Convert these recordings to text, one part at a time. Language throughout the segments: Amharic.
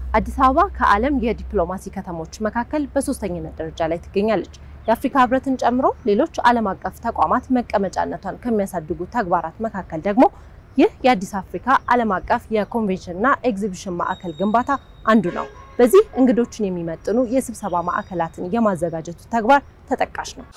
አዲስ አበባ ከዓለም የዲፕሎማሲ ከተሞች መካከል በሶስተኝነት ደረጃ ላይ ትገኛለች። የአፍሪካ ህብረትን ጨምሮ ሌሎች ዓለም አቀፍ ተቋማት መቀመጫነቷን ከሚያሳድጉ ተግባራት መካከል ደግሞ ይህ የአዲስ አፍሪካ ዓለም አቀፍ የኮንቬንሽንና ኤግዚቢሽን ማዕከል ግንባታ አንዱ ነው። በዚህ እንግዶችን የሚመጥኑ የስብሰባ ማዕከላትን የማዘጋጀቱ ተግባር ተጠቃሽ ነው።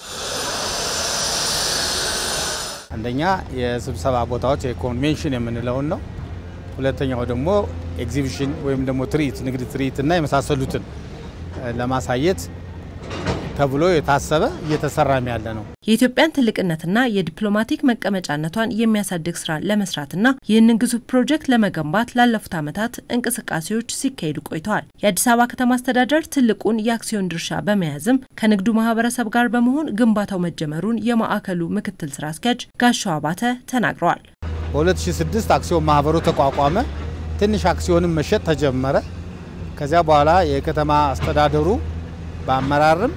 አንደኛ የስብሰባ ቦታዎች የኮንቬንሽን የምንለውን ነው። ሁለተኛው ደግሞ ኤግዚቢሽን ወይም ደግሞ ትርኢት፣ ንግድ ትርኢት እና የመሳሰሉትን ለማሳየት ተብሎ የታሰበ እየተሰራም ያለ ነው። የኢትዮጵያን ትልቅነትና የዲፕሎማቲክ መቀመጫነቷን የሚያሳድግ ስራ ለመስራትና ይህንን ግዙፍ ፕሮጀክት ለመገንባት ላለፉት ዓመታት እንቅስቃሴዎች ሲካሄዱ ቆይተዋል። የአዲስ አበባ ከተማ አስተዳደር ትልቁን የአክሲዮን ድርሻ በመያዝም ከንግዱ ማህበረሰብ ጋር በመሆን ግንባታው መጀመሩን የማዕከሉ ምክትል ስራ አስኪያጅ ጋሻው አባተ ተናግረዋል። በ2006 አክሲዮን ማህበሩ ተቋቋመ። ትንሽ አክሲዮንም መሸጥ ተጀመረ። ከዚያ በኋላ የከተማ አስተዳደሩ በአመራርም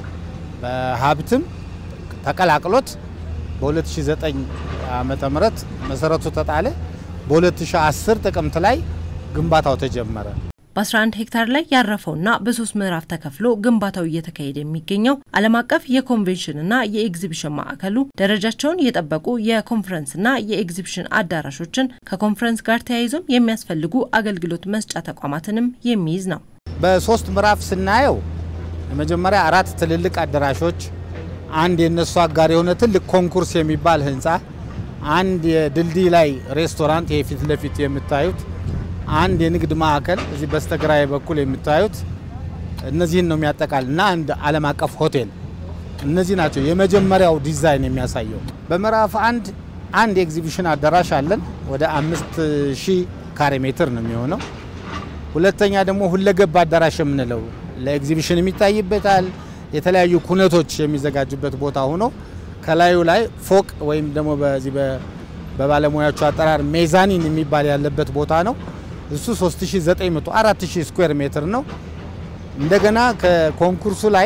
በሀብትም ተቀላቅሎት በ2009 ዓመተ ምህረት መሰረቱ ተጣለ። በ2010 ጥቅምት ላይ ግንባታው ተጀመረ። በ11 ሄክታር ላይ ያረፈውና በሶስት ምዕራፍ ተከፍሎ ግንባታው እየተካሄደ የሚገኘው ዓለም አቀፍ የኮንቬንሽንና የኤግዚቢሽን ማዕከሉ ደረጃቸውን የጠበቁ የኮንፈረንስና የኤግዚቢሽን አዳራሾችን ከኮንፈረንስ ጋር ተያይዞም የሚያስፈልጉ አገልግሎት መስጫ ተቋማትንም የሚይዝ ነው። በሶስት ምዕራፍ ስናየው የመጀመሪያ አራት ትልልቅ አዳራሾች፣ አንድ የነሱ አጋር የሆነ ትልቅ ኮንኩርስ የሚባል ህንፃ፣ አንድ የድልድይ ላይ ሬስቶራንት ይሄ ፊት ለፊት የምታዩት፣ አንድ የንግድ ማዕከል እዚህ በስተግራዬ በኩል የምታዩት እነዚህን ነው የሚያጠቃል እና አንድ ዓለም አቀፍ ሆቴል። እነዚህ ናቸው የመጀመሪያው ዲዛይን የሚያሳየው። በምዕራፍ አንድ አንድ የኤግዚቢሽን አዳራሽ አለን ወደ አምስት ሺህ ካሬ ሜትር ነው የሚሆነው። ሁለተኛ ደግሞ ሁለገብ አዳራሽ የምንለው ለኤግዚቢሽን የሚታይበታል የተለያዩ ኩነቶች የሚዘጋጁበት ቦታ ሆኖ ከላዩ ላይ ፎቅ ወይም ደግሞ በዚህ በባለሙያዎቹ አጠራር ሜዛኒን የሚባል ያለበት ቦታ ነው። እሱ 3900 4000 ስኩዌር ሜትር ነው። እንደገና ከኮንኩርሱ ላይ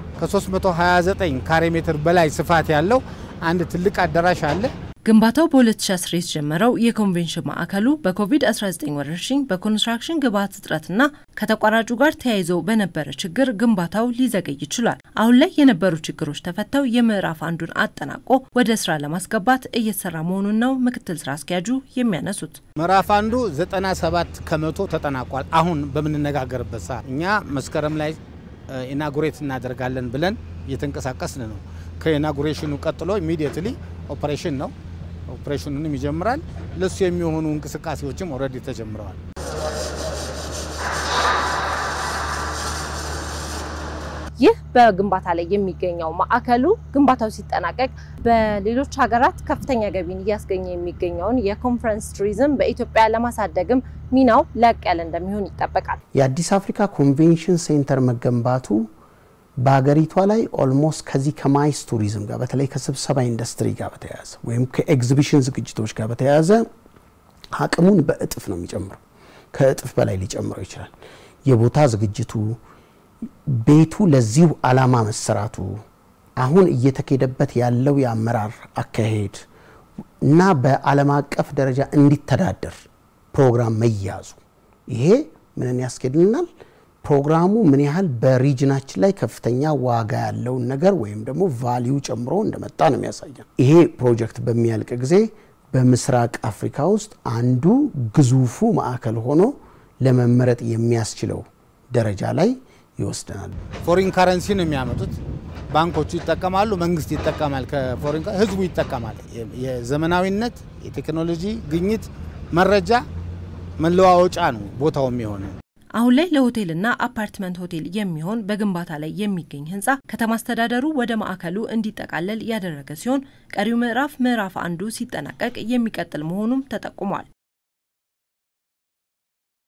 ከ329 ካሬ ሜትር በላይ ስፋት ያለው አንድ ትልቅ አዳራሽ አለ። ግንባታው በ2010 የተጀመረው የኮንቬንሽን ማዕከሉ በኮቪድ-19 ወረርሽኝ በኮንስትራክሽን ግብዓት እጥረትና ከተቋራጩ ጋር ተያይዘው በነበረ ችግር ግንባታው ሊዘገይ ይችላል። አሁን ላይ የነበሩ ችግሮች ተፈተው የምዕራፍ አንዱን አጠናቆ ወደ ስራ ለማስገባት እየተሰራ መሆኑን ነው ምክትል ስራ አስኪያጁ የሚያነሱት። ምዕራፍ አንዱ 97 ከመቶ ተጠናቋል። አሁን በምንነጋገርበት ሰዓት እኛ መስከረም ላይ ኢናጉሬት እናደርጋለን ብለን እየተንቀሳቀስን ነው። ከኢናጉሬሽኑ ቀጥሎ ኢሚዲየትሊ ኦፕሬሽን ነው። ኦፕሬሽኑንም ይጀምራል። ለሱ የሚሆኑ እንቅስቃሴዎችም ኦልሬዲ ተጀምረዋል። ይህ በግንባታ ላይ የሚገኘው ማዕከሉ ግንባታው ሲጠናቀቅ በሌሎች ሀገራት ከፍተኛ ገቢን እያስገኘ የሚገኘውን የኮንፈረንስ ቱሪዝም በኢትዮጵያ ለማሳደግም ሚናው ላቅ ያለ እንደሚሆን ይጠበቃል። የአዲስ አፍሪካ ኮንቬንሽን ሴንተር መገንባቱ በሀገሪቷ ላይ ኦልሞስት ከዚህ ከማይስ ቱሪዝም ጋር በተለይ ከስብሰባ ኢንዱስትሪ ጋር በተያያዘ ወይም ከኤግዚቢሽን ዝግጅቶች ጋር በተያያዘ አቅሙን በእጥፍ ነው የሚጨምረው። ከእጥፍ በላይ ሊጨምረው ይችላል። የቦታ ዝግጅቱ፣ ቤቱ ለዚሁ ዓላማ መሰራቱ፣ አሁን እየተካሄደበት ያለው የአመራር አካሄድ እና በዓለም አቀፍ ደረጃ እንዲተዳደር ፕሮግራም መያዙ ይሄ ምንን ያስኬድልናል? ፕሮግራሙ ምን ያህል በሪጅናችን ላይ ከፍተኛ ዋጋ ያለውን ነገር ወይም ደግሞ ቫሊዩ ጨምሮ እንደመጣ ነው የሚያሳየን። ይሄ ፕሮጀክት በሚያልቅ ጊዜ በምስራቅ አፍሪካ ውስጥ አንዱ ግዙፉ ማዕከል ሆኖ ለመመረጥ የሚያስችለው ደረጃ ላይ ይወስደናል። ፎሪን ካረንሲ ነው የሚያመጡት። ባንኮቹ ይጠቀማሉ፣ መንግስት ይጠቀማል፣ ከፎሪን ህዝቡ ይጠቀማል። የዘመናዊነት የቴክኖሎጂ ግኝት መረጃ መለዋወጫ ነው ቦታው የሚሆነው። አሁን ላይ ለሆቴልና አፓርትመንት ሆቴል የሚሆን በግንባታ ላይ የሚገኝ ህንፃ ከተማ አስተዳደሩ ወደ ማዕከሉ እንዲጠቃለል ያደረገ ሲሆን ቀሪው ምዕራፍ ምዕራፍ አንዱ ሲጠናቀቅ የሚቀጥል መሆኑም ተጠቁሟል።